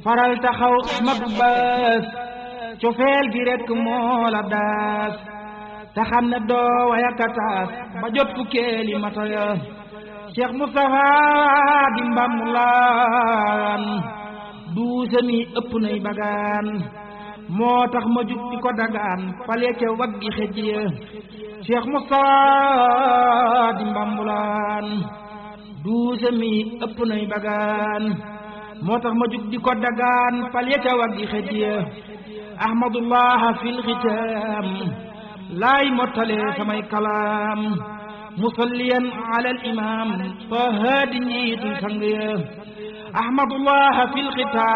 faral taxaw madu baas cofeel gi rekk moo la daas te xam ne doo wayakataas ba jot fukkeeli mata ya Cheikh Moustapha di mbamulaan duuse mi ëpp nay bagaan moo tax ma jug di ko dagaan fale ca waggi xëj ya Cheikh Moustapha di mbambulaan duuse mi ëpp nay bagaan moo tax ma jug di ko dagaan fale ca waggi xëj ya ahmadullah fil xitaam laay mottale samay kalaam musalliyan ala al imam fa haadi njiitu sang ya ahmadullah fil xitaam